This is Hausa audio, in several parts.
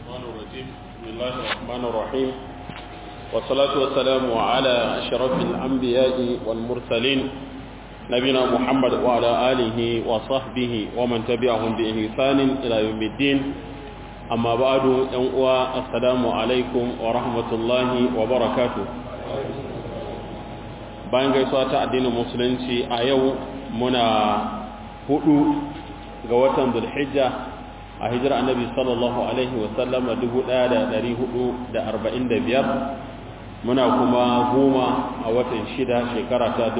الشيطان الرجيم بسم الله الرحمن الرحيم والصلاة والسلام على أشرف الأنبياء والمرسلين نبينا محمد وعلى آله وصحبه ومن تبعهم بإحسان إلى يوم الدين أما بعد ينقوى السلام عليكم ورحمة الله وبركاته bayan gaisuwa ta addinin musulunci a yau muna hudu ga watan zulhijja a hijira annabi sallallahu alaihi wasallama 1445 muna kuma goma a watan shida shekara ta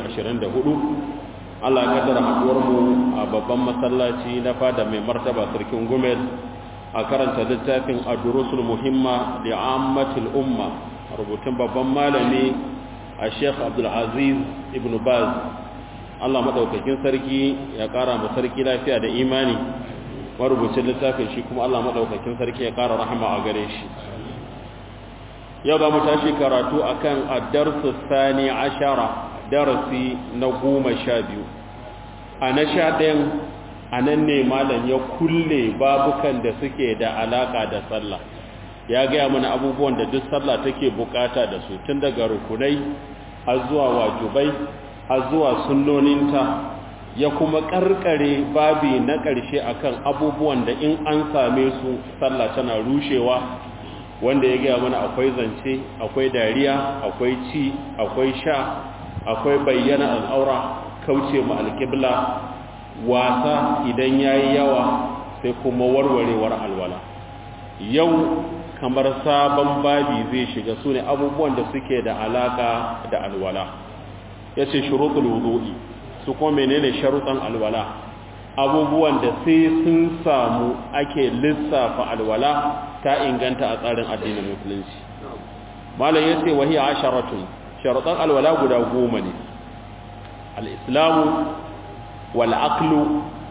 2024 Allah ya kaddara haduwarmu a babban masallaci na fada mai martaba sarkin gumel a karanta littafin ad-durusul muhimma li ammatil umma rubutun babban malami a sheikh abdulaziz ibn baz allah maɗaukakin sarki ya ƙara ma sarki lafiya da imani marubucin littafin shi kuma allah maɗaukakin sarki ya ƙara rahama a gare shi yau za mu tashi karatu a kan addarsu sani ashara darasi na goma sha biyu a na sha ɗayan a nan ne malam ya kulle babukan da suke da alaƙa da sallah ya gaya mana abubuwan da duk sallah take bukata da su tun daga rukunai har zuwa wajibai har zuwa sunnoninta ya kuma karkare babi na ƙarshe akan abubuwan da in an same su sallah tana rushewa wanda ya gaya mana akwai zance akwai dariya akwai ci akwai sha akwai bayyana al'aura kauce mu alƙibla wasa idan yayi yawa sai kuma warwarewar alwala yau kamar sabon babi zai shiga su ne abubuwan da suke da alaka da alwala ya ce shuruɗul wudu'i su kuma menene sharuɗan alwala abubuwan da sai sun samu ake lissafa alwala ta inganta a tsarin addinin musulunci malam ya ce wahiya asharatun sharuɗan alwala guda goma ne al'islamu wal'aklu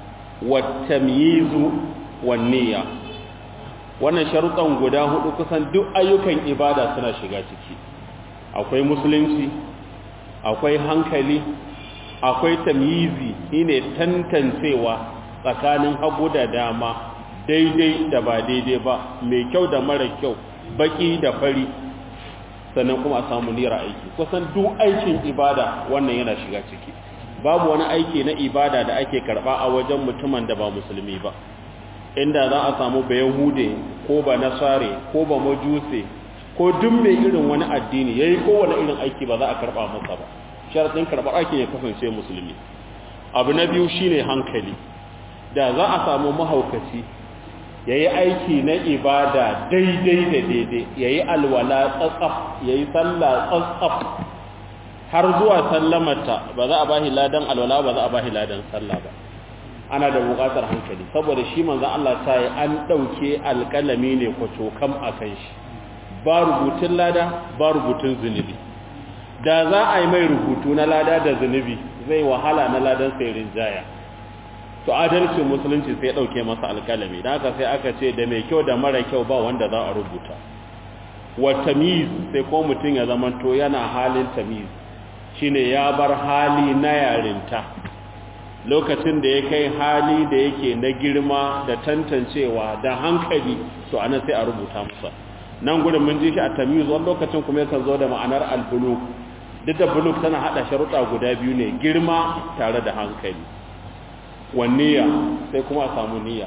wattamyizu wanniya wannan sharuɗan guda hudu kusan duk ayyukan ibada suna shiga ciki akwai musulunci akwai hankali akwai tamyizi shine tantancewa tsakanin hagu da dama daidai da ba daidai ba mai kyau da mara kyau baki da fari sannan kuma a samu nira aiki kusan duk aikin ibada wannan yana shiga ciki babu wani aiki na ibada da ake karba a wajen mutumin da ba musulmi ba inda za a samu ba yahude ko ba nasare ko ba majuse ko duk mai irin wani addini yayi kowane irin aiki ba za a karba masa ba sharadin karbar aikin ya kasance musulmi abu na biyu shine hankali da za a samu mahaukaci yayi aiki na ibada daidai da daidai yayi alwala tsatsaf yayi sallah tsatsaf har zuwa sallamarta ba za a bashi ladan alwala ba za a bashi ladan sallah ba ana da buƙatar hankali saboda shi manzon Allah ta yi an ɗauke alƙalami ne kwaco kam a kan shi ba rubutun lada ba rubutun zunubi da za a yi mai rubutu na lada da zunubi zai wahala na ladan sai rinjaya to adalcin musulunci sai ɗauke masa alƙalami da haka sai aka ce da mai kyau da mara kyau ba wanda za a rubuta wa tamiz sai ko mutum ya zama to yana halin tamiz shine ya bar hali na yarinta lokacin da ya kai hali da yake na girma da tantancewa da hankali to ana sai a rubuta masa nan gudun mun ji shi a tamiz wani lokacin kuma yakan zo da ma'anar albuluk duk da buluk tana hada sharuɗa guda biyu ne girma tare da hankali wanniya sai kuma a samu niyya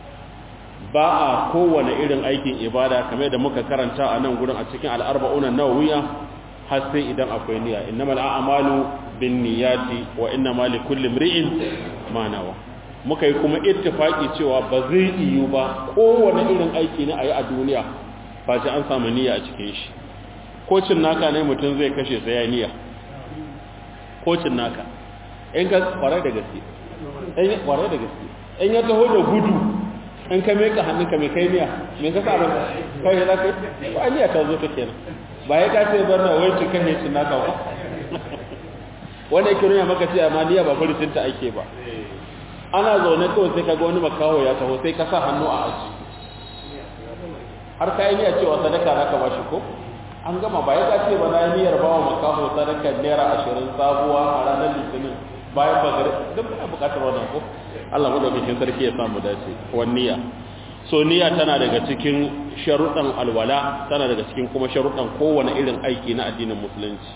ba a kowane irin aikin ibada kamar da muka karanta a nan gudun a cikin al'arba'unan nawawiya har sai idan akwai niyya innamal a'malu bin niyyati wa innama likulli imri'in ma nawa muka yi kuma ittifaki cewa ba zai iyo ba kowane irin aiki ne ayi a duniya ba sai an samu niyya a cikin shi kocin naka ne mutum zai kashe sai ya niyya kocin naka in ka kware da gaske in kware da gaske in ya taho da gudu in ka meka hannunka mai kai niyya me ka sa ba kai da kai ba niyya ta zo ta kenan ba ya kace bar na wai cikin ne cin naka ba wanda yake nuna maka cewa ma niyya ba furcin ta ake ba ana zaune kawai sai kaga wani makaho ya taho sai ka sa hannu a aji har ka yi niyya cewa sadaka zaka ba shi ko an gama ba ya kace ba na niyyar bawa makaho sadaka naira ashirin sabuwa a ranar litinin bayan bagare duk ana bukatar wannan ko Allah madaukakin sarki ya samu dace wan niyya so niyya tana daga cikin sharuɗan alwala tana daga cikin kuma sharuɗan kowane irin aiki na addinin musulunci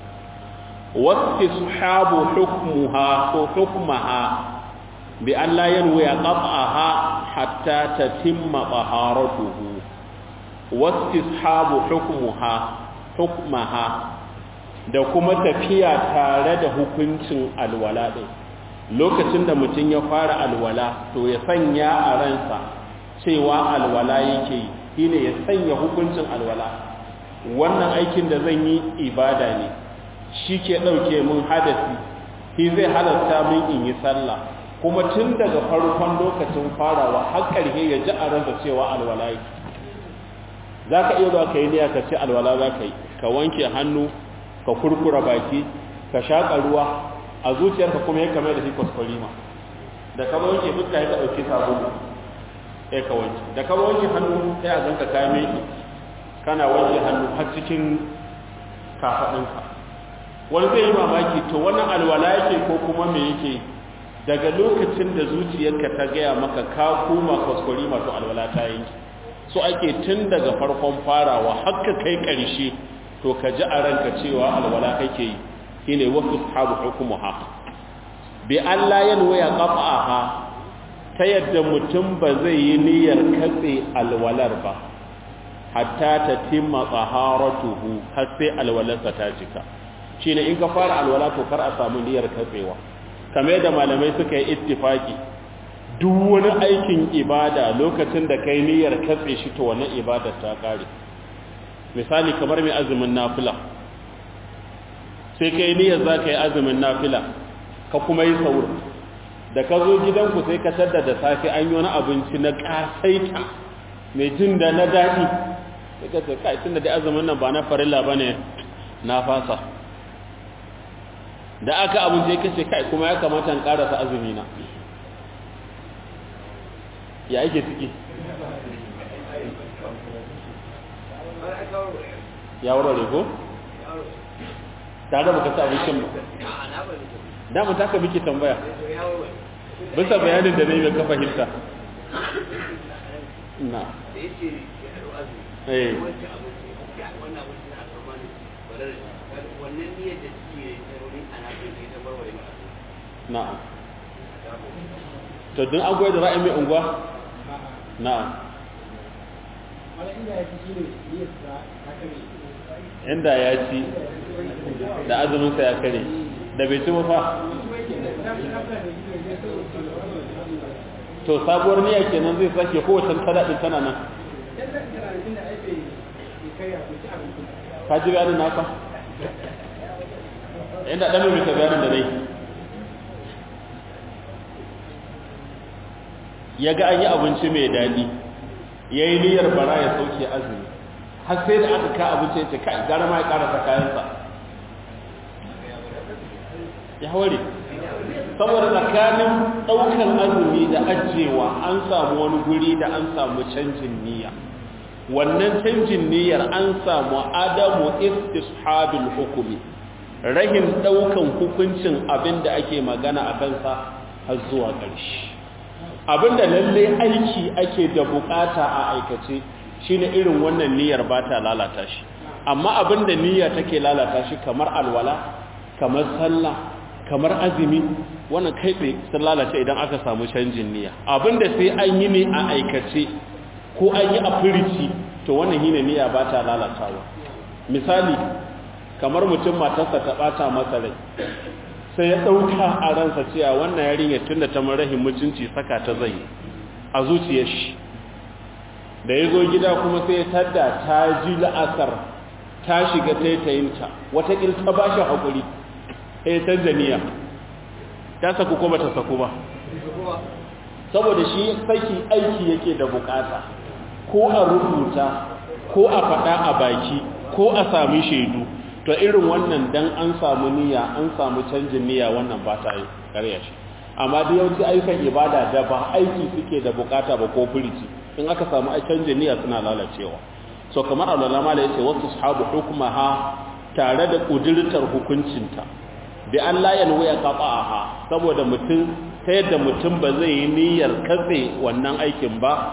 wastishabu hukmuha ko hukmaha bi an la yanwi qat'aha hatta tatimma taharatuhu wastishabu hukmuha hukmaha da kuma tafiya tare da hukuncin alwala din lokacin da mutum ya fara alwala to ya sanya a ransa cewa alwala yake yi shine ya sanya hukuncin alwala wannan aikin da zan yi ibada ne shi ke ɗauke mun hadasi shi zai halarta min in yi sallah kuma tun daga farkon lokacin farawa har ƙarfe ya ji a ransa cewa alwala yake za ka iya zuwa ka yi niyya ka ce alwala za ka yi ka wanke hannu ka kurkura baki ka shaƙa ruwa a zuciyarka kuma ya kame da shi kwaskwarima da ka wanke fuska ya ka ɗauki sabulu ya ka wanke da ka wanke hannu sai a zanka kame ki kana wanke hannu har cikin kafaɗinka wani zai yi mamaki to wannan alwala yake ko kuma me yake daga lokacin da zuciyarka ta gaya maka ka koma kwaskwarima to alwala ta yanki so ake tun daga farkon farawa haka kai ƙarshe to ka ji a ranka cewa alwala kake yi shine wasu sahabu hukumuha bi Allah yanwaya qat'aha ta yadda mutum ba zai yi niyyar katse alwalar ba hatta ta timma taharatuhu har sai alwalarsa ta cika shine in ka fara alwala to kar a samu niyyar katsewa kamar da malamai suka yi ittifaki duk wani aikin ibada lokacin da kai niyyar katse shi to wannan ibadar ta kare misali kamar mai azumin nafila sai kai niyyar za ka yi azumin nafila ka kuma yi saur da ka zo gidanku sai ka tadda da safe an yi wani abinci na ƙasaita mai jin da na daɗi sai ka ce kai tun da dai azumin nan ba na farilla ba ne na fasa da aka abinci ka ce kai kuma ya kamata in ƙarasa azumi na ya ake ciki ya warware ko? tare da baka sa abincin ba damar ta ka miki tambaya bisa bayanin da na yi mai kafa hinta na eh na'am to don an goyi da ra'ayi mai unguwa na'am inda ya ci da azuminsa ya kare da bai ci fa to sabuwar niyya kenan zai sake kowace tada din tana nan ka ji bayanin naka inda ɗan mai bayanin da nai ya ga an yi abinci mai daɗi ya yi niyyar bara ya sauke azumi har sai da aka ka abinci ya ce kai gara ma ya karasa kayansa ya haware saboda tsakanin ɗaukan azumi da ajiyewa an samu wani guri da an samu canjin niyya wannan canjin niyyar an samu adamu istishabil hukumi rahin ɗaukan hukuncin abin da ake magana a kansa har zuwa ƙarshe abinda lalle aiki ake da bukata a aikace shine irin wannan niyyar ba ta lalata shi amma abinda niyya take lalata shi kamar alwala kamar sallah kamar azumi wannan kai tsaye sun lalace idan aka samu canjin niyya abinda sai an yi ne a aikace ko an yi a firici to wannan shine niyya ba ta lalatawa misali kamar mutum matarsa ta bata masa rai sai ya ɗauka a ransa cewa wannan yarinya tun da ta marahin mutunci saka ta zai a zuciyar shi da ya zo gida kuma sai ya tadda ta ji la'asar ta shiga taitayinta watakil ta ba shi haƙuri ya canza niyya ta saku ko ba ta saku ba saboda shi saki aiki yake da bukata ko a rubuta ko a faɗa a baki ko a sami shaidu to irin wannan dan an samu niyya an samu canjin niyya wannan ba ta yi karya shi amma da yawanci ayyukan ibada da ba aiki suke da bukata ba ko furici in aka samu canjin niyya suna lalacewa so kamar Allah mala yace wasu sahabu hukmaha tare da kudirtar hukuncinta bi an la yanwaya qata'aha saboda mutum ta yadda mutum ba zai yi niyyar katse wannan aikin ba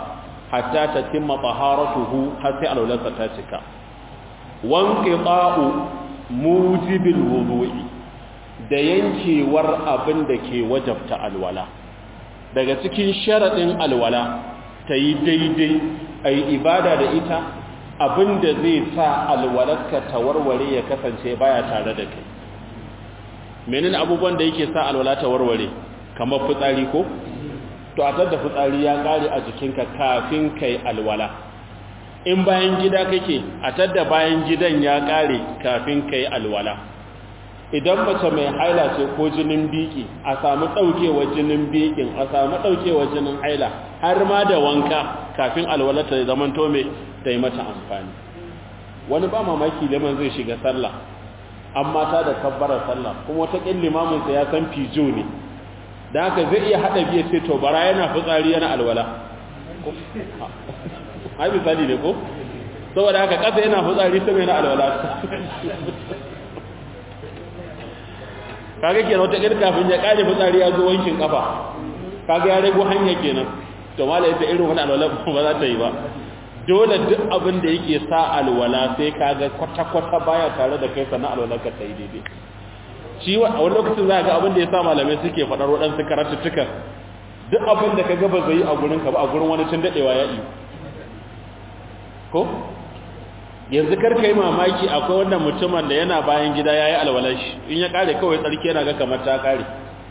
hatta tatimma taharatuhu har sai alwalarsa ta cika wanqita'u mujibil wudu'i da yankewar abin da ke wajabta alwala daga cikin sharadin alwala ta yi daidai ai ibada da ita abin da zai sa alwalarka ta warware ya kasance baya tare da kai menene abubuwan da yake sa alwala ta warware kamar fitsari ko to a da fitsari ya kare a jikinka kafin kai alwala in bayan gida kake a tadda bayan gidan ya kare kafin kai alwala idan mace mai haila ce ko jinin biki a samu daukewar jinin bikin a samu daukewar jinin haila har ma da wanka kafin alwala ta zaman to me ta yi mata amfani wani ba mamaki liman zai shiga sallah amma ta da kabbarar sallah kuma wata kin limamin sa ya san fijo ne da haka zai iya hada biye sai to bara yana fitsari yana alwala ai misali ne ko saboda haka kasa yana fitsari sai yana alwala kaga kenan wata kin kafin ya kare fitsari ya zo wankin kafa kaga ya rago hanya kenan to malai ta irin wani alwala ba za ta yi ba dole duk abin da yake sa alwala sai kaga kwata-kwata baya tare da kai sannan alwala ka ta yi daidai shi a wani lokacin za ga abin da ya sa malamai suke faɗar waɗansu karatuttukan duk abin da ka gaba zai yi a gurin ka ba a gurin wani tun daɗewa ya iyo ko yanzu kar ka yi mamaki akwai wannan mutumin da yana bayan gida ya yi alwalar shi in ya ƙare kawai tsarki yana ga kamar ta ƙare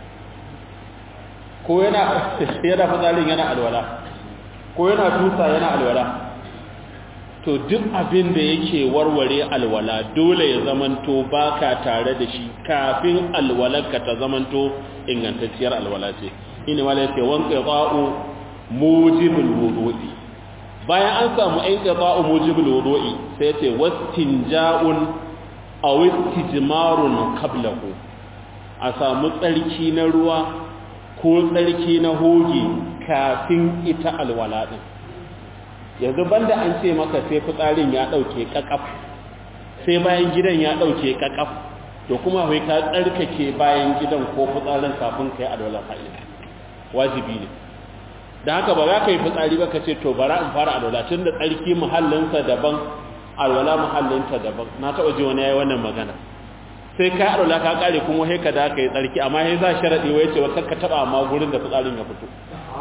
ko yana yana fitsarin yana alwala ko yana tusa yana alwala to duk abin da yake warware alwala dole ya zamanto baka tare da shi kafin alwalarka ta zamanto ingantacciyar alwala ce ina wala yake wanka qa'u mujibul wudu'i bayan an samu inqita'u mujibul wudu'i sai yace wastinja'un aw istijmarun qablahu a samu tsarki na ruwa ko tsarki na hoge kafin ita alwala din yanzu banda an ce maka sai fitsarin ya dauke kakaf sai bayan gidan ya dauke kakaf to kuma wai ka tsarkake bayan gidan ko fitsarin kafin kai alwala fa'ida wajibi ne da haka ba za ka yi fitsari ba ka ce to bara in fara alwala tun da tsarki muhallinsa daban alwala muhallinta daban na taɓa ji wani yayi wannan magana sai ka alwala ka kare kuma sai ka da ka yi tsarki amma sai za sharadi wai ce wa ka taba amma gurin da fitsarin ya fito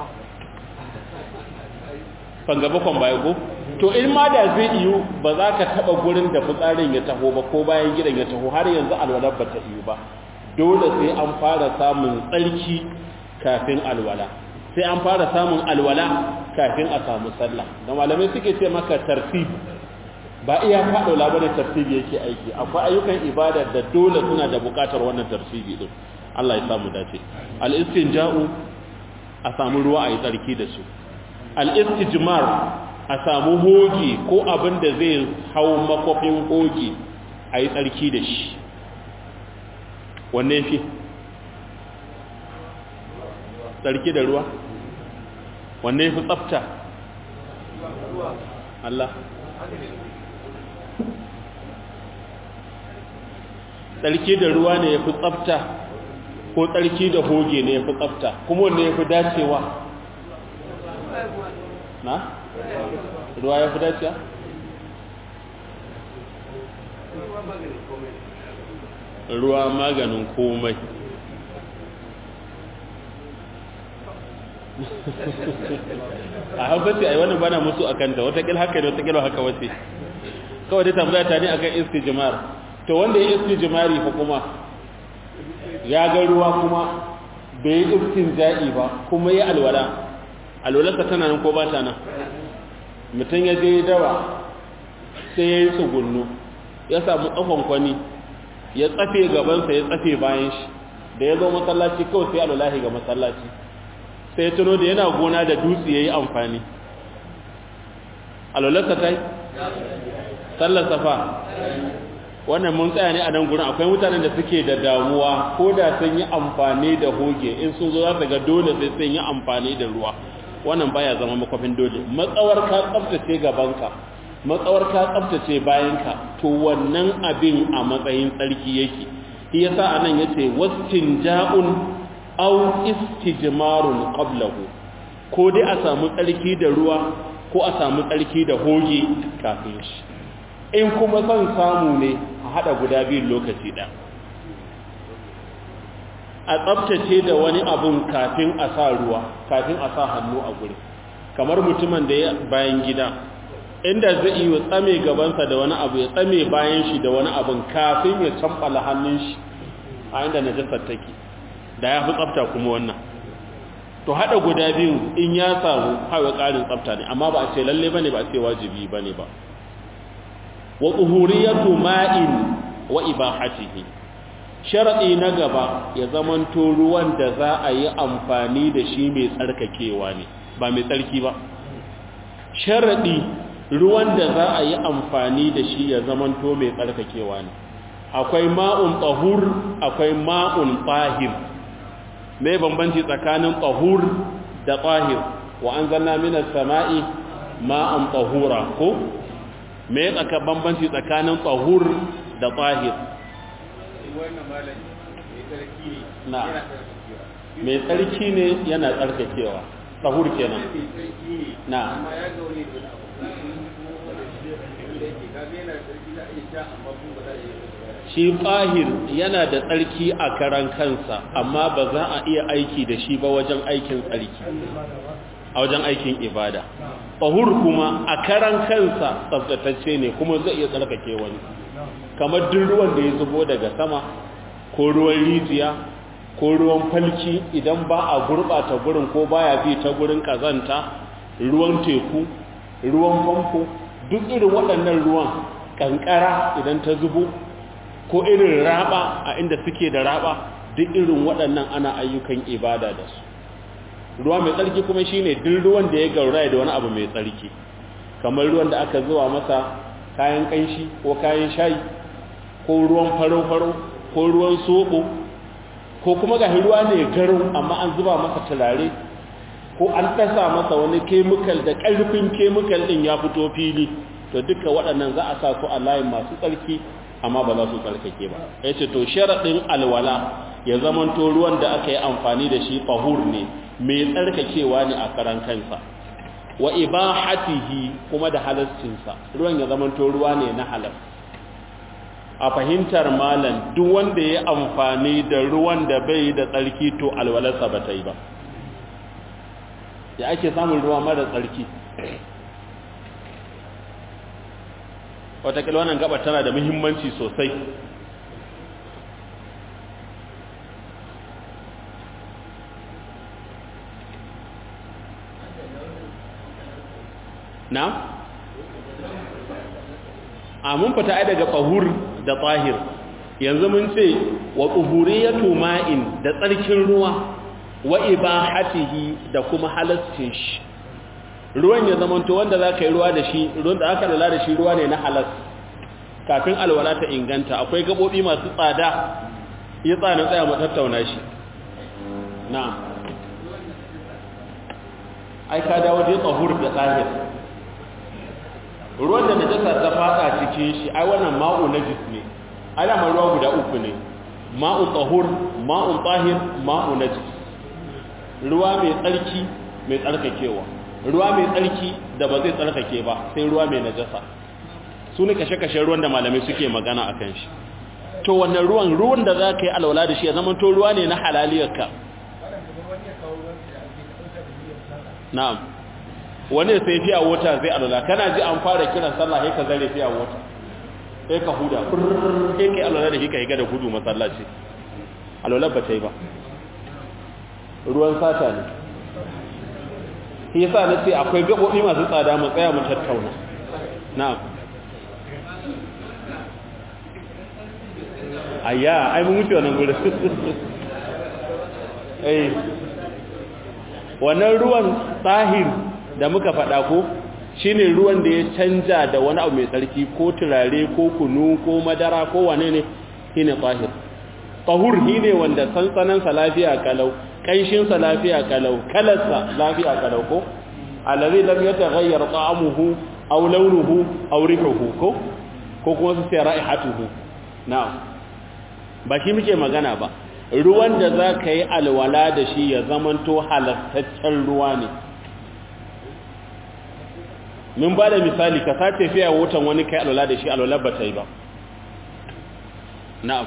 fanga bakon baya ko to in ma da zai iyo ba za ka taba gurin da fitsarin ya taho ba ko bayan gidan ya taho har yanzu alwalar ba ta iyo ba dole sai an fara samun tsarki kafin alwala sai an fara samun alwala kafin a samu sallah da malamai suke ce maka tartib ba iya faɗo labarin tartibi yake aiki akwai ayyukan ibada da dole suna da buƙatar wannan tartibi din Allah ya samu dace al-istinja'u a samu ruwa a yi tsarki da su al-istijmar a samu hoge ko abin da zai hau makofin hoge a yi tsarki da shi wanne fi tsarki da ruwa wanne fi tsafta Allah tsarki da ruwa ne ya fi tsafta ko tsarki da hoge ne ya fi tsafta kuma wanne ya fi dacewa na? ruwa ya fi dacewa? ruwa maganin komai a haifar a yi wannan bana musu a kanta watakil haka ne watakil haka wace kawai dai tambaya ta ne akan istijmar to wanda ya istijmari fa kuma ya ga ruwa kuma bai yi istinja'i ba kuma ya alwala alwalarsa tana nan ko ba ta nan mutum ya je dawa sai ya yi tsugunnu ya samu tsafon kwani ya tsafe gabansa ya tsafe bayan shi da ya zo masallaci kawai sai alwalahi ga masallaci sai ya tuno da yana gona da dutse ya yi amfani alwalarsa ta yi sallar safa wannan mun tsaya ne a nan gurin akwai mutanen da suke da damuwa ko da sun yi amfani da hoge in sun zo za su ga dole sai sun yi amfani da ruwa wannan baya zama makwafin dole matsawar ka tsaftace gabanka matsawar ka tsaftace bayanka to wannan abin a matsayin tsarki yake shi yasa anan yace wastinja'un aw istijmarun qablahu ko dai a samu tsarki da ruwa ko a samu tsarki da hoge kafin shi in kuma son samu ne a haɗa guda biyun lokaci ɗan a tsabtace da wani abun kafin a sa ruwa kafin a sa hannu a guri kamar mutumin da ya bayan gida inda zai yi tsame gabansa da wani abu ya tsame bayan shi da wani abun kafin ya cambala hannun shi a inda najasar take da ya fi tsabta kuma wannan to hada guda biyu in ya samu hawa ƙarin tsabta ne amma ba a ce lalle bane ba a ce wajibi bane ba wa tuhuriyatu ma'in wa ibahatihi sharadi na gaba ya zamanto ruwan da za a yi amfani da shi mai tsarkakewa ne ba mai tsarki ba sharadi ruwan da za a yi amfani da shi ya zamanto mai tsarkakewa ne akwai ma'un tahur akwai ma'un tahir mai bambanci tsakanin tahur da tahir wa an zanna minas sama'i ma'an tahura ko mai tsaka bambanci tsakanin tahur da tahir na mai tsarki ne yana tsarkakewa tahur kenan na shi fahir yana da tsarki a karan kansa amma ba za a iya aiki da shi ba wajen aikin tsarki a wajen aikin ibada fahur kuma a karan kansa tsaftatacce ne kuma zai iya tsarkake wani kamar duk ruwan da ya zubo daga sama ko ruwan rijiya ko ruwan falki idan ba a gurɓata gurin ko baya bi ta gurin kazanta ruwan teku ruwan famfo duk irin waɗannan ruwan kankara idan ta zubo ko irin raba a inda suke da raba duk irin waɗannan ana ayyukan ibada da su ruwa mai tsarki kuma shine duk ruwan da ya gauraya da wani abu mai tsarki kamar ruwan da aka zuwa masa kayan kanshi ko kayan shayi ko ruwan faro-faro ko ruwan soɓo ko kuma ga ruwa ne garo amma an zuba masa turare ko an ɗasa masa wani kemikal da ƙarfin kemikal ɗin ya fito fili to duka waɗannan za a sa su a layin masu tsarki amma ba za su tsarkake ba ya ce to sharaɗin alwala ya zamanto ruwan da aka yi amfani da shi fahur ne mai tsarkakewa ne a karan kansa wa ibahatihi kuma da halascinsa ruwan ya zamanto ruwa ne na halas a fahimtar malam duk wanda ya amfani da ruwan da bai da tsarki to alwalarsa ba ta yi ba ya ake samun ruwa mara tsarki watakila wannan gaba tana da muhimmanci sosai na? a mun fita ai daga tsahur da tsahir yanzu mun ce wa tsuhuriyatu ma'in da tsarkin ruwa wa ibahatihi da kuma halascin shi ruwan ya zamanto wanda za ka yi ruwa da shi ruwan da aka lala da shi ruwa ne na halas kafin alwala ta inganta akwai gabobi masu tsada ya tsana tsaya mu tattauna shi na'am ai ka dawo da tsahur da tsahir ruwan da najasa ta fada cikin shi ai wannan ma'u najis ne alama ruwa guda uku ne ma'u tsahur ma'u tsahir ma'u najis ruwa mai tsarki mai tsarkakewa ruwa mai tsarki da ba zai tsarkake ba sai ruwa mai najasa su ne kashe-kashe ruwan da malamai suke magana a kan shi to wannan ruwan ruwan da za ka yi alwala da shi ya zama to ruwa ne na halaliyarka na'am wani sai fiya wata zai alwala kana ji an fara kiran sallah sai ka zare fiya wata sai ka huda sai ka yi alwala da shi ka yi gada gudu masallaci alwala ba ta yi ba ruwan sata ne shi yasa na ce akwai gaɓoɓi masu tsada mu tsaya mu tattauna na'am ayya ai mun wuce wannan gurin eh wannan ruwan tsahir da muka faɗa ko shine ruwan da ya canja da wani abu mai tsarki ko turare ko kunu ko madara ko wane ne shine tsahir tahur shine wanda sansanan sa lafiya kalau kanshin sa lafiya kalau kalarsa lafiya kalau ko allazi lam yataghayyar ta'amuhu aw launuhu aw rihuhu ko ko kuma su sai ra'ihatuhu na'am ba shi muke magana ba ruwan da za ka yi alwala da shi ya zamanto halastaccen ruwa ne min ba da misali ka sace fiya wutan wani kai alwala da shi alwala ba ta yi ba na'am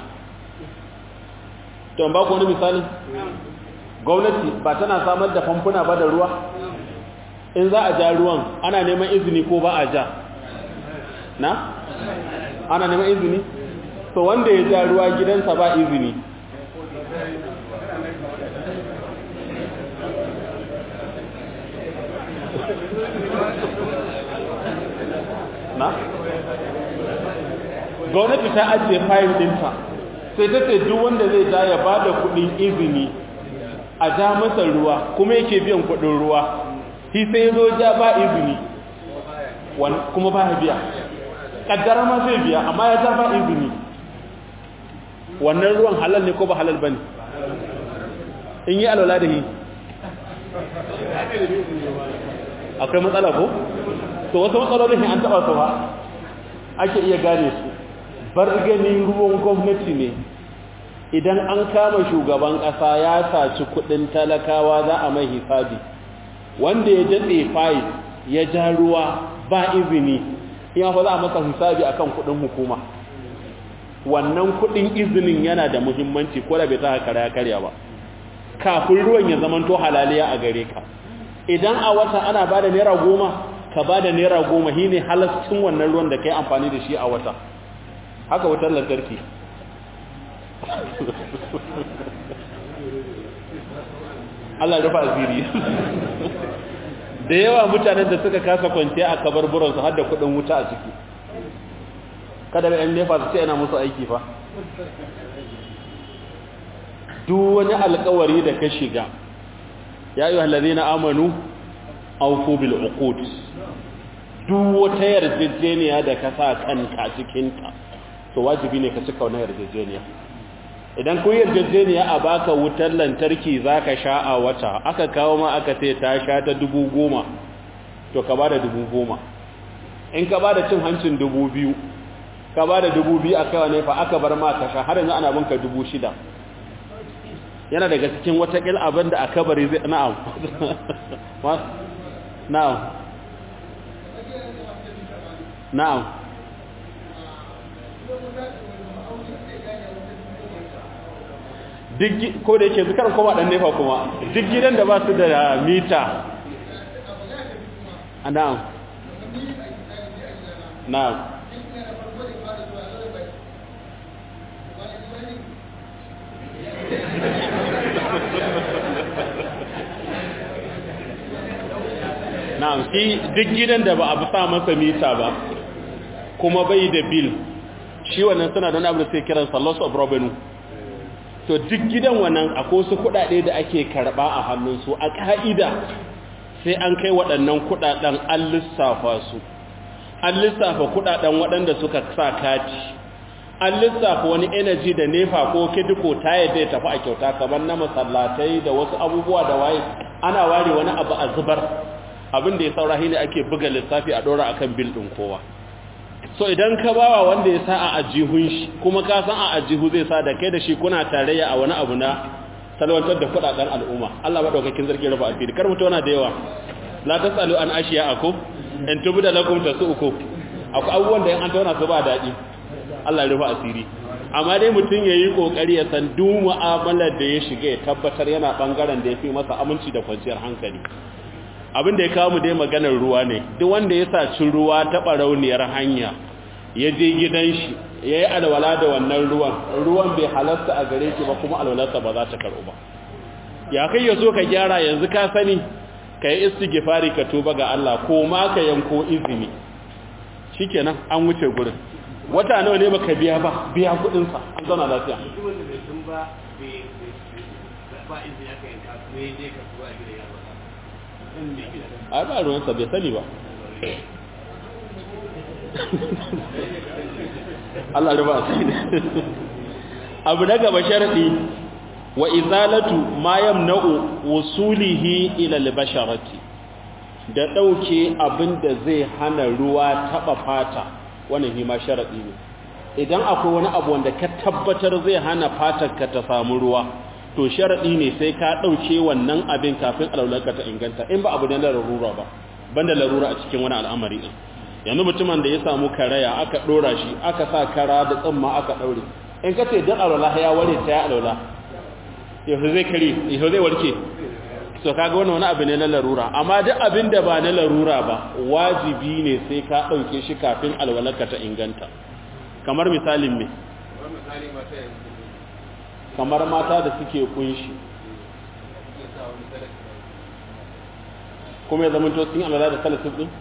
to ba ku wani misali gwamnati ba tana samar da famfuna ba da ruwa in za a ja ruwan ana neman izini ko ba a ja na ana neman izini to wanda ya ja ruwa gidansa ba izini na gwamnati ta ajiye fayil dinta sai ta ce duk wanda zai ja ya ba da kudin izini a ja masa ruwa kuma yake biyan kudin ruwa shi sai zo ja ba izini kuma ba ya biya kaddara ma zai biya amma ya ja ba izini wannan ruwan halal ne ko ba halal bane in yi alwala da yi akwai matsala ko to wasu matsalolin an taba su ba ake iya gane su bar ganin ruwan gwamnati ne idan an kama shugaban ƙasa ya saci kudin talakawa za a mai hisabi wanda ya datse fayil ya ja ruwa ba izini in fa za a masa hisabi akan kudin hukuma wannan kudin izinin yana da muhimmanci ko da bai ta kara karya ba kafin ruwan ya zamanto halaliya a gare ka idan a wata ana bada naira goma ka bada naira goma shine halascin wannan ruwan da kai amfani da shi a wata haka wutar lantarki Allah rufa asiri da yawa mutanen da suka kasa kwanciya a kabarburansu har da kudin wuta a ciki kada da yan nefa su ce yana musu aiki fa duk wani alkawari da ka shiga ya yi hallari na amanu aufu bil uqud duk wata yarjejeniya da ka sa kanka cikinta to wajibi ne ka cika wannan yarjejeniya idan kun yarjejeniya a baka wutar lantarki zaka sha a wata aka kawo ma aka ce ta sha ta dubu goma to ka bada dubu goma in ka bada cin hancin dubu biyu ka bada dubu biyu a kaiwa ne fa aka bar ma ka sha har yanzu ana binka dubu shida yana daga cikin watakil abin da aka bari zai na'am na'am na'am duk ko da yake zikar kuma dan nefa kuma duk gidan da ba su da mita na'am na'am na'am shi duk gidan da ba a sa masa mita ba kuma bai da bill shi wannan suna don abin da sai kiransa loss of revenue to duk gidan wannan akwai su kudade da ake karba a hannunsu a ka'ida sai an kai waɗannan kudaden an lissafa su an lissafa kudaden waɗanda suka sa kati an lissafa wani energy da nefa ko kidiko ta yadda ya tafi a kyauta kamar na masallatai da wasu abubuwa da waye ana ware wani abu a zubar abin da ya saura ne ake buga lissafi a ɗora akan bil ɗin kowa so idan ka bawa wanda ya sa a ajihun shi kuma ka san a ajihu zai sa da kai da shi kuna tarayya a wani abu na salwantar da kudaden al'umma Allah madaukakin zargi rafa asiri kar mutu wana da yawa la tasalu an ashiya ako in tubu da lakum tasuku akwai abubuwan da yan an tauna su ba daɗi Allah ya rufa asiri amma dai mutum yayi kokari ya san duk mu'amalar da ya shiga ya tabbatar yana bangaren da yafi masa aminci da kwanciyar hankali abin da ya kawo mu dai maganar ruwa ne duk wanda ya saci ruwa ta barauniyar hanya ya je gidan shi ya yi alwala da wannan ruwan ruwan bai halasta a gare shi ba kuma alwalarsa ba za ta karɓu ba ya kai ya so ka gyara yanzu ka sani ka yi istighfari ka tuba ga Allah ko ma ka yanko izini shikenan an wuce gurin wata nawa ne baka biya ba biya kudin sa an zauna lafiya ai ba ruwansa bai sani ba Allah ruba abu na gaba sharadi wa izalatu ma yamna'u wusulihi ila al-basharati da dauke abinda zai hana ruwa taba fata wannan hima sharadi ne idan akwai wani abu wanda ka tabbatar zai hana fatar ka ta samu ruwa to sharadi ne sai ka dauke wannan abin kafin alaulanka ta inganta in ba abu ne na rarura ba banda larura a cikin wani al'amari din yanzu mutumin da ya samu karaya aka dora shi aka sa kara da tsamma aka daure in ka ce dan alwala ya ware ta ya alwala yau zai kare yau zai warke so kaga wannan wani abu ne na larura amma duk abin da ba na larura ba wajibi ne sai ka dauke shi kafin alwalarka ta inganta kamar misalin me kamar mata da suke kunshi kuma ya zama to sun alwala da salatif din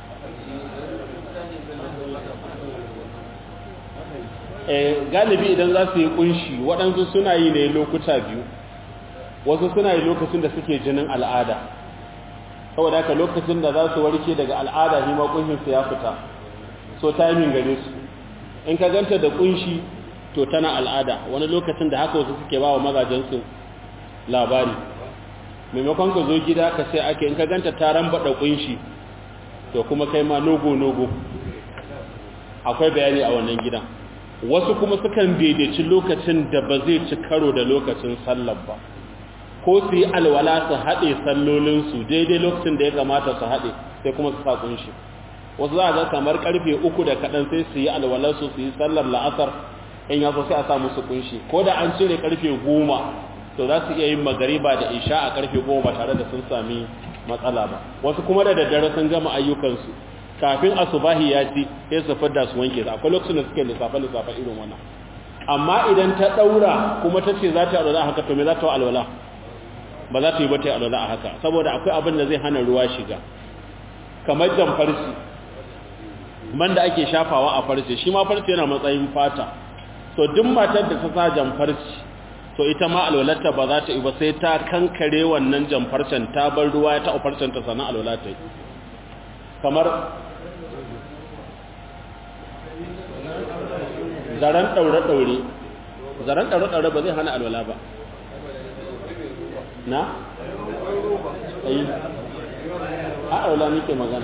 galibi idan za su yi kunshi waɗansu suna yi ne lokuta biyu wasu suna yi lokacin da suke jinin al'ada saboda haka lokacin da za su warke daga al'ada shi ma kunshinsu ya fita so timing gare su in ka ganta da kunshi to tana al'ada wani lokacin da haka wasu suke ba wa mazajensu labari maimakon ka zo gida ka sai ake in ka ganta taron baɗa kunshi to kuma kai ma nogo-nogo akwai bayani a wannan gidan wasu kuma sukan daidaici lokacin da ba zai ci karo da lokacin sallar ba ko su yi alwala su haɗe sallolinsu daidai lokacin da ya kamata su haɗe sai kuma su sa kunshi wasu za a ga kamar karfe uku da kaɗan sai su yi alwalarsu su yi sallar la'asar in ya so sai a sa musu kunshi ko da an cire karfe goma to za su iya yin magariba da isha a karfe goma ba tare da sun sami matsala ba wasu kuma da daddare sun gama ayyukansu kafin asubahi ya ci sai su fidda su wanke su akwai lokacin da suke lissafa lissafa irin wannan amma idan ta daura kuma ta ce za ta yi alwala haka to me za ta yi alwala ba za ta yi ba ta yi alwala a haka saboda akwai abin da zai hana ruwa shiga kamar jan farci man da ake shafawa a farce shi ma farce yana matsayin fata to duk matar da ta sa jan farci to ita ma alwalarta ba za ta yi ba sai ta kankare wannan jan farcen ta bar ruwa ya taɓa farcen ta sannan alwala ta yi kamar zaren ɗaure-ɗaure zaren ɗaure-ɗaure ba zai hana alwala ba na? ayi a alwala muke magana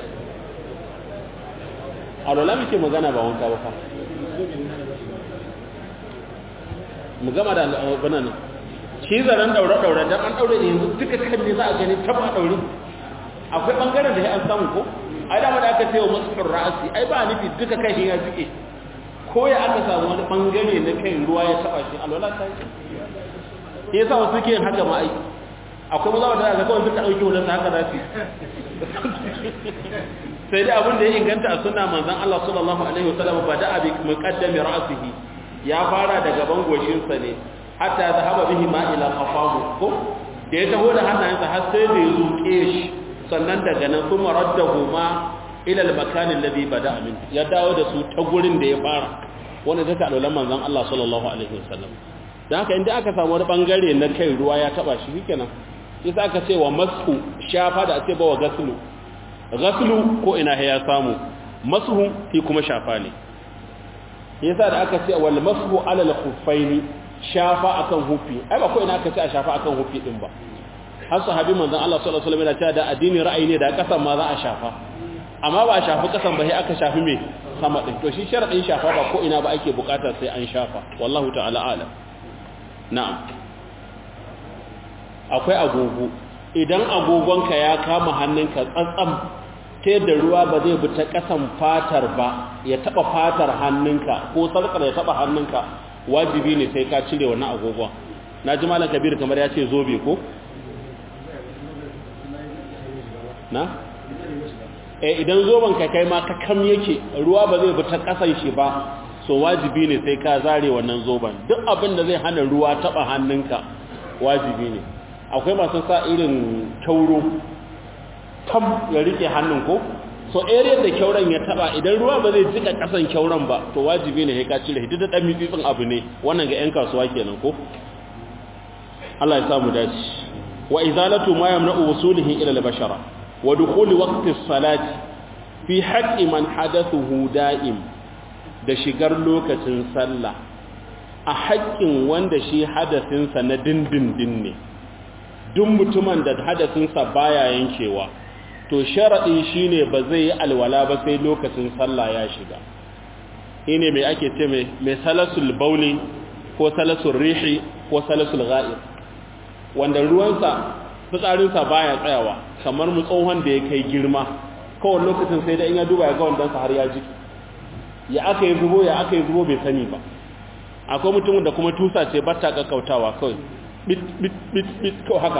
alwala muke magana ba wanka ba fa mu gama da alwala nan shi zaren ɗaure-ɗaure don an ɗaure ne yanzu duka kan ne za a gani taba ɗaure akwai ɓangaren da ya an samu ko ai dama da aka ce wa masu ra'asi ai ba nufi duka kai ya jike ko ya aka samu wani bangare na kai ruwa ya taba shi alwala ta yi yasa wasu ke haka ma ai akwai maza wanda aka kawai suka dauke wannan haka za su sai dai abin da ya inganta a sunna manzon Allah sallallahu alaihi wasallam ba da abi muqaddami ra'sihi ya fara daga bangoshin sa ne hatta zahaba bihi ma ila qafahu ko da ya taho da hannayensa har sai da ya zuke shi sannan daga nan kuma raddahu ma ila al-makan alladhi bada'a min ya dawo da su ta gurin da ya fara wanda take alwalan manzon Allah sallallahu alaihi wasallam dan haka inda aka samu wani bangare na kai ruwa ya taba shi shikenan sai aka ce wa masu shafa da ake ba wa gaslu gaslu ko ina ya samu masu fi kuma shafa ne yasa da aka ce wal masu ala al-khuffaini shafa akan hufi ai ba ko ina aka ce a shafa akan hufi din ba har sahabi manzon Allah sallallahu alaihi wasallam yana cewa da addini ra'ayi ne da kasan ma za a shafa amma ba a shafi kasan ba sai aka shafi me sama din to shi sharadin shafa ba ko ina ba ake bukata sai an shafa wallahu ta'ala alam na'am akwai agogo idan agogonka ya kama hannunka tsatsam ta yadda ruwa ba zai bi ta kasan fatar ba ya taba fatar hannunka ko sarkar ya taba hannunka wajibi ne sai ka cire wannan agogon na ji malam kabir kamar ya ce zobe ko na eh idan zoben ka kai ma ka kam yake ruwa ba zai bi ta kasan shi ba so wajibi ne sai ka zare wannan zoben duk abin da zai hana ruwa taba hannunka wajibi ne akwai masu sa irin kyauro tam ya rike hannun ko so area da kyauran ya taba idan ruwa ba zai jika kasan kyauran ba to wajibi ne sai ka cire hidda da dan mitsitsin abu ne wannan ga yan kasuwa kenan ko Allah ya samu dace wa izalatu ma yamna'u wusulihi ila al-bashara wa dukhul waqti as-salati fi haqqi man hadathuhu da'im da shigar lokacin sallah a haƙƙin wanda shi hadasinsa na dindindin ne duk mutumin da hadasinsa baya yankewa to sharaɗin shine ba zai yi alwala ba sai lokacin sallah ya shiga shine mai ake ce mai salasul bauli ko salasul rihi ko salasul ga'ir wanda ruwansa fitsarinsa baya tsayawa kamar mu tsohon da ya kai girma kawai lokacin sai da in ya duba ya ga wandansa har ya ji ya aka yi zubo ya aka yi zubo bai sani ba akwai mutumin da kuma tusa ce ba ta kakkautawa kawai bit bit bit bit kawai haka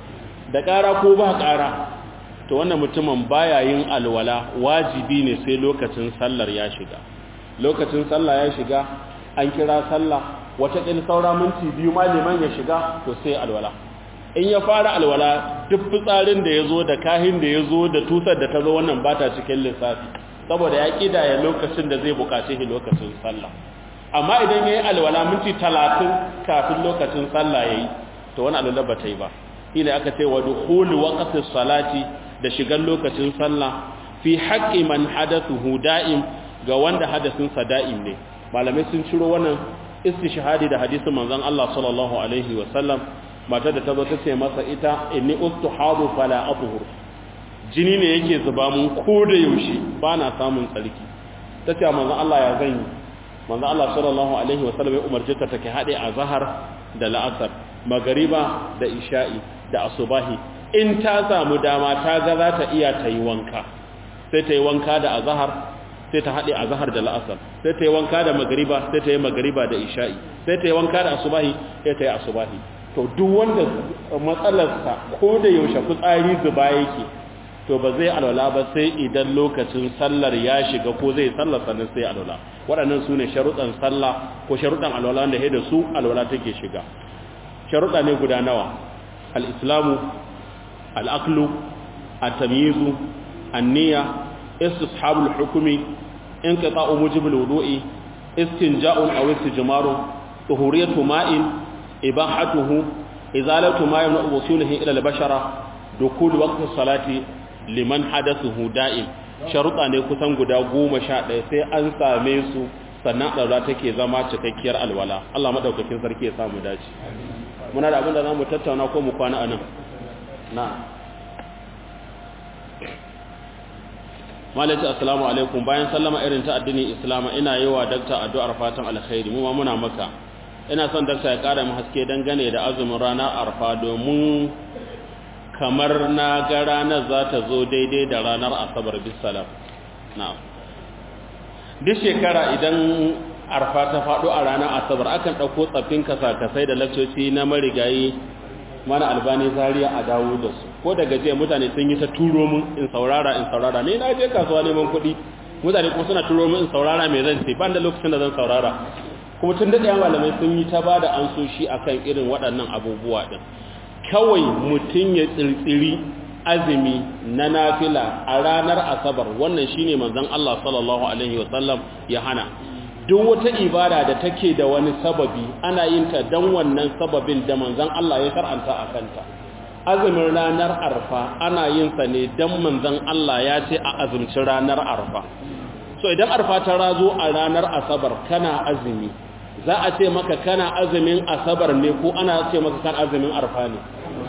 da ƙara ko ba ƙara to wannan mutumin baya yin alwala wajibi ne sai lokacin sallar ya shiga lokacin sallah ya shiga an kira sallah wata ɗin saura minti biyu ma liman ya shiga to sai alwala in ya fara alwala duk fitsarin da ya zo da kahin da ya zo da tusar da ta zo wannan ba ta cikin lissafi saboda ya ƙidaya lokacin da zai buƙace shi lokacin sallah amma idan ya yi alwala minti talatin kafin lokacin sallah ya yi to wani alwala ba ta yi ba ila aka ce wa dukhulu waqti salati da shigan lokacin sallah fi haqqi man hadathuhu da'im ga wanda hadasin sa da'im ne malamai sun ciro wannan istishhadi da hadisin manzon Allah sallallahu alaihi wa sallam matar da ta zo ta ce masa ita inni ustuhadu fala athhur jini ne yake zuba mun ko da yaushe ba na samun tsarki ta ce manzon Allah ya zan yi manzon Allah sallallahu alaihi wa sallam ya umarce ta take hade a zahar da la'asar magariba da isha'i da asubahi in ta samu dama ta ga za ta iya ta yi wanka sai ta yi wanka da azahar sai ta haɗe azahar da la'asar sai ta yi wanka da magariba sai ta yi magariba da isha'i sai ta yi wanka da asubahi sai ta yi asubahi to duk wanda matsalarsa ko da yaushe fitsari zuba yake to ba zai alwala ba sai idan lokacin sallar ya shiga ko zai sallar sannan sai alwala waɗannan su ne sharuɗan sallah ko sharuɗan alwala da da su alwala take shiga sharuɗa ne guda nawa al-islamu al-aqlu at-tamyizu an-niyya istishabul hukmi inqita'u mujibul wudu'i istinja'un aw istijmaru tuhuriyatu ma'in ibahatuhu izalatu ma yamna'u wusulihi ila al-bashara dukul waqti salati liman hadathuhu da'im sharuɗa ne kusan guda goma sha ɗaya sai an same su sannan ɗaura take zama cikakkiyar alwala Allah maɗaukakin sarki ya samu dace muna da abin da za mu tattauna ko mu kwana a nan na malaci assalamu alaikum bayan sallama irin ta addinin islama ina yi wa dakta addu'ar fatan alkhairi mu ma muna maka ina son dakta ya ƙara mu haske dangane da azumin ranar arfa domin kamar na ga ranar za ta zo daidai da ranar asabar bisalam na'am duk shekara idan arfa ta faɗo a ranar asabar akan ɗauko tsaffin kasa-kasai da lakcoci na marigayi mana albani zariya a dawo da su ko daga jiya mutane sun yi ta turo mun in saurara in saurara ne na je kasuwa neman kuɗi mutane kuma suna turo mun in saurara mai zan ce ban da lokacin da zan saurara kuma tun daɗaya malamai sun yi ta ba da ansoshi akan irin waɗannan abubuwa ɗin kawai mutum ya tsirtsiri azumi na nafila a ranar asabar wannan shine manzon Allah sallallahu alaihi wasallam ya hana duk wata ibada da take da wani sababi ana yin ta dan wannan sababin da manzon Allah ya karanta a kanta azumin ranar arfa ana yin sa ne dan manzon Allah ya ce a azumci ranar arfa so idan arfa ta razo a ranar asabar kana azumi za a ce maka kana azumin asabar ne ko ana ce maka kan azumin arfa ne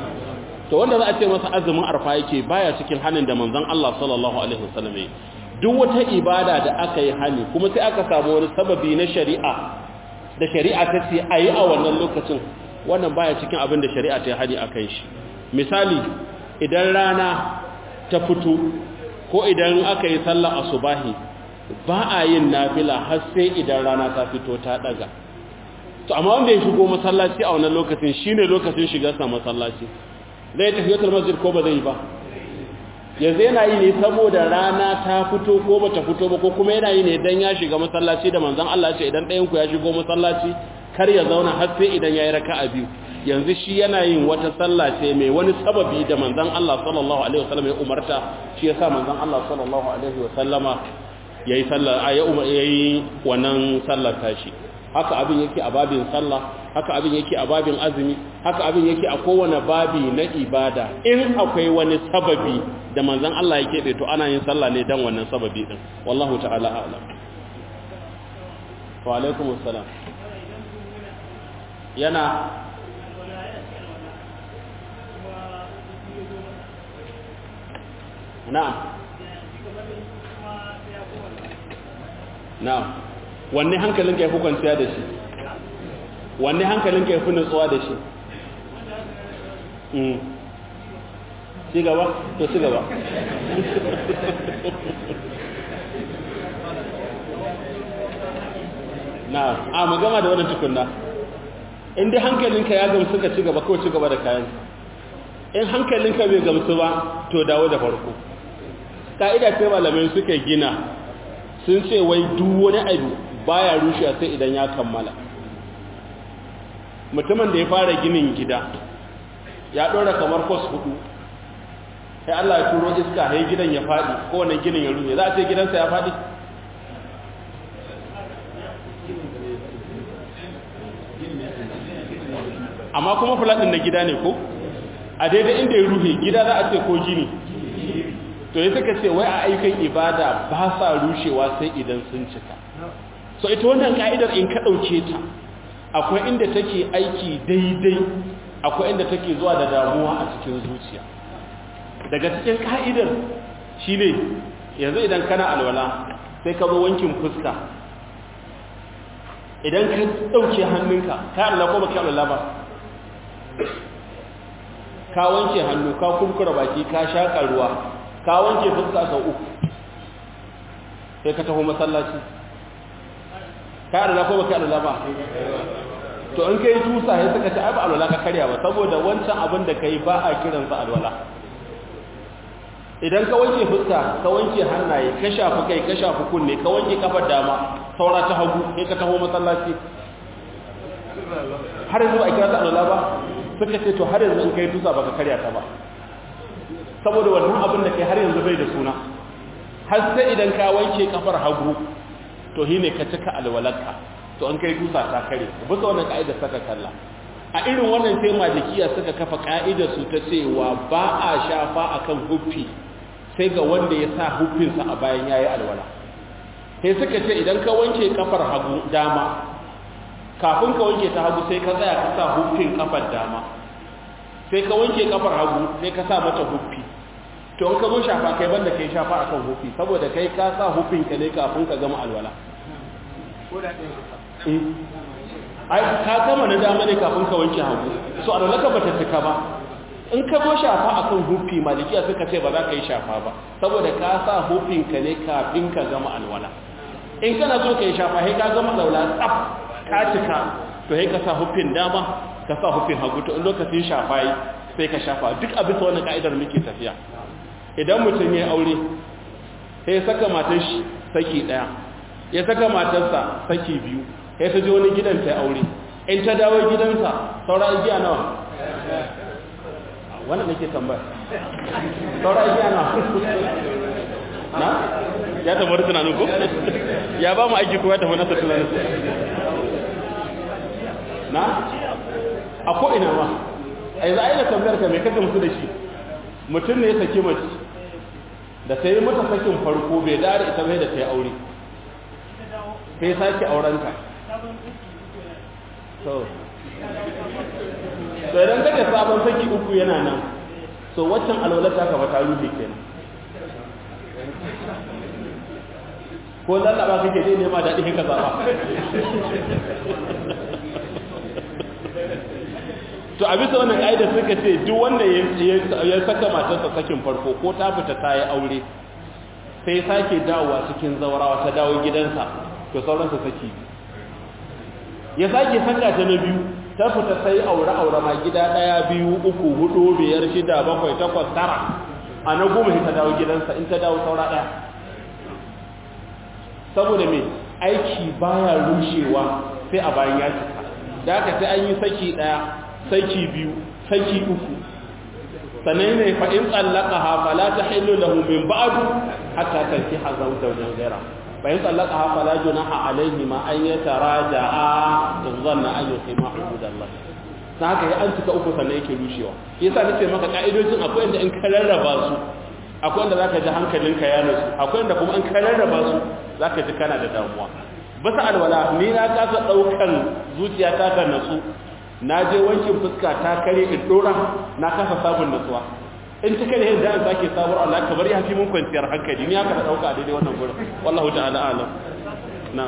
to wanda za a ce masa azumin arfa yake baya cikin hanin da manzon Allah sallallahu alaihi wasallam duk wata ibada da aka yi hani kuma sai aka samu wani sababi na shari'a da shari'a ta ce ayi a wannan lokacin wannan baya cikin abin da shari'a ta yi hani akan shi misali idan rana ta fito ko idan aka yi sallar asubahi ba a yin nafila har sai idan rana ta fito ta daga to amma wanda ya shigo masallaci a wannan lokacin shine lokacin shigarsa masallaci zai tafi yatar masjid ko ba zai ba yanzu yana yi ne saboda rana ta fito ko ba ta fito ba ko kuma yana yi ne dan ya shiga masallaci da manzon Allah ce idan ɗayan ku ya shigo masallaci kar ya zauna har sai idan yayi raka'a biyu yanzu shi yana yin wata sallah ce mai wani sababi da manzon Allah sallallahu alaihi wasallam ya umarta shi yasa manzon Allah sallallahu alaihi wasallama yayi sallah yayi wannan sallar tashi haka abin yake a babin sallah haka abin yake a babin azumi haka abin yake a kowane babi na ibada in akwai wani sababi da manzon Allah ya keɓe to ana yin sallah ne dan wannan sababi din wallahu ta'ala a'lam wa alaikum assalam yana na'am na'am wanne hankalin ka yafi kwanciya da shi wanne hankalin ka yafi nutsuwa da shi ci gaba to ci gaba na a mu gama da wannan tukunna in dai hankalinka ya gamsu ka ci gaba ko ci gaba da kayan in hankalinka bai gamsu ba to dawo da farko ka'ida ce malamai suka gina sun ce wai duk wani abu baya rushe sai idan ya kammala mutumin da ya fara ginin gida ya ɗora kamar kwas hudu sai Allah ya turo iska sai gidan ya faɗi ko wani ginin ya rushe za a ce gidansa ya faɗi amma kuma fulaɗin na gida ne ko a daidai inda ya ruhe gida za a ce ko gini to ya suka ce wai a ayyukan ibada ba sa rushewa sai idan sun cika so ita wannan ka'idar in ka ɗauke ta akwai inda take aiki daidai akwai inda take zuwa da damuwa a cikin zuciya daga cikin ka'idar shine yanzu idan kana alwala sai ka zo wankin fuska idan ka ɗauke hannunka ka alwala ko baka alwala ba ka wanke hannu ka kurkura baki ka shaƙa ruwa ka wanke fuska sau uku sai ka taho masallaci ka adala ko baka adala ba to in kai tusa sai suka ce ai ba alwala ka karya ba saboda wancan abin da kai ba a kiran sa alwala idan ka wanke fuska ka wanke hannaye ka shafi kai ka shafi kunne ka wanke kafar dama saura ta hagu sai ka taho masallaci har yanzu ba a kira ta alwala ba suka ce to har yanzu in kai tusa baka karya ta ba saboda wannan abin da kai har yanzu bai da suna har sai idan ka wanke kafar hagu to shine ka cika alwalarka to an kai tusa ta kare bisa wannan ka'idar saka kalla a irin wannan sai malikiya suka kafa ka'idar su ta cewa ba a shafa akan huffi sai ga wanda ya sa huffinsa a bayan yayi alwala sai suka ce idan ka wanke kafar hagu dama kafin ka wanke ta hagu sai ka tsaya ka sa huffin kafar dama sai ka wanke kafar hagu sai ka sa mata huffi to in ka zo shafa kai banda kai shafa akan huffi saboda kai ka sa huffin ka ne kafin ka gama alwala ai ka gama na dama ne kafin ka wanke hagu so alwala ka bata cika ba in ka zo shafa akan huffi malikiya suka ce ba za ka yi shafa ba saboda ka sa huffin ka ne kafin ka gama alwala in kana so ka yi shafa sai ka gama alwala tsaf ka cika to sai ka sa huffin dama ka sa huffin hagu to in lokacin shafa yi sai ka shafa duk a bisa wannan ka'idar muke tafiya idan mutum ya aure sai ya saka matar shi saki daya ya saka matarsa saki biyu sai ta je wani gidan ta aure in ta dawo gidansa saura igiya nawa wannan nake tambaya saura igiya nawa na ya tabbata tunanin ko ya ba mu aiki ko ya tabbata nasa tunanin na a ko'ina ma a yi za a yi da tambayar ka mai kaka musu da shi mutum ne ya saki mace da ta yi mata sakin farko bai dare ita mai da ta yi aure ta yi sake aurenta so so idan kaga sabon saki uku yana nan so waccan alwalata ka ba ta rufe kenan ko lallaba kake dai nema daɗi ka zaɓa to a bisa wannan ƙa'idar suka ce duk wanda ya saka matarsa sakin farko ko ta fita ta yi aure sai sake dawowa cikin zaurawa ta dawo gidansa to sauransa saki ya sake saka ta na biyu ta fita sai aure-aure ma gida ɗaya biyu uku hudu biyar shida bakwai takwas tara a na goma ta dawo gidansa in ta dawo saura ɗaya saboda me aiki baya rushewa sai a bayan ya cika da haka sai an yi saki ɗaya saki biyu saki uku sannan ne fa in tsallaka ha fala ta hillu lahu min ba'du hatta tanki hazau zawjan ghaira fa in tsallaka ha fala junaha alayhi ma an yataraja'a in zanna an yuqima hududallah dan haka ya an cika uku sannan yake rushewa yasa nace maka ka'idojin akwai inda in ka rarraba su akwai inda zaka ji hankalinka ya nutsu akwai inda kuma in ka rarraba su zaka ji kana da damuwa bisa alwala ni na kasa daukan zuciya ta ta natsu na je wankin fuska ta kare in dora na kasa sabon natsuwa in ta kare yadda an sake sabuwar Allah kamar ya fi mun kwanciyar hankali ni haka da dauka a daidai wannan gurin wallahu ta'ala alam na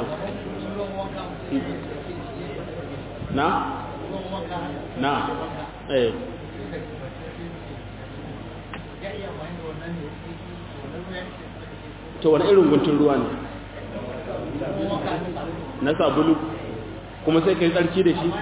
na na eh to wani irin guntun ruwa ne na sabulu kuma sai ka yi tsarki da shi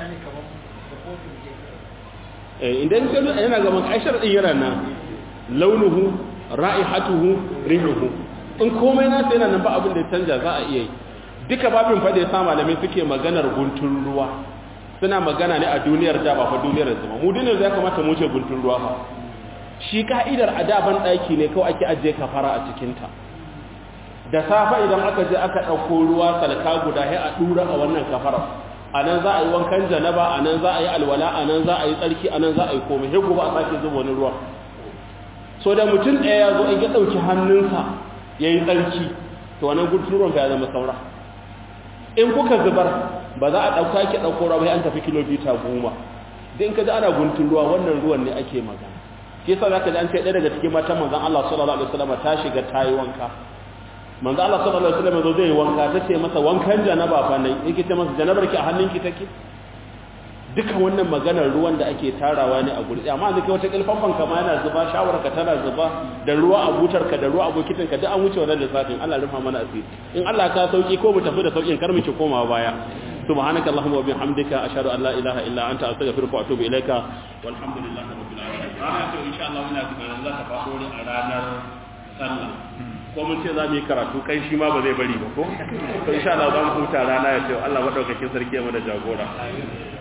idan ka yana gaban aishar ɗin yana nan launuhu ra'ihatuhu rihuhu in komai na sai yana nan ba abin da ya canja za a iya yi duka babin fa da ya sa malamai suke maganar guntun ruwa suna magana ne a duniyar da ba fa duniyar zama mu duniyar ya kamata mu ce guntun ruwa fa shi ka'idar a da ban daki ne kawai ake ajiye kafara a cikin ta da safa idan aka je aka dauko ruwa salka guda sai a dura a wannan kafara anan za a yi wankan janaba anan za a yi alwala anan za a yi tsarki anan za a yi komai sai gobe a sake zuba wani ruwa so da mutum ɗaya ya zo in ya dauki hannunsa yayi tsarki to wannan guntun ruwan ya zama saura in kuka zubar ba za a ɗauka ki ɗauko ruwa bai an tafi kilomita goma din ka ji ana guntun ruwa wannan ruwan ne ake magana ke sa za ka ji an ce ɗaya daga cikin matan manzan Allah sallallahu alaihi wasallam ta shiga ta yi wanka manzan Allah sallallahu alaihi wasallam zo zai yi wanka ta ce masa wankan janaba fa nan yake ce masa janabar ki a hannunki take duka wannan maganar ruwan da ake tarawa ne a guri amma zai kai wata kilfafan kama yana zuba shawararka tana zuba da ruwa a butarka da ruwa a bokitinka duk an wuce wannan lissafin Allah rufa mana asiri in Allah ka sauki ko mu tafi da saukin kar mu ki komawa baya subhanaka allahumma wa bihamdika ashhadu an la ilaha illa anta astaghfiruka wa atubu ilaika walhamdulillahi rabbil alamin rana to insha Allah muna tunanin za ta faɗo ne a ranar sallah ko mun ce za mu yi karatu kai shi ma ba zai bari ba ko to insha Allah za mu huta rana ya ce Allah madaukakin sarki ya mana jagora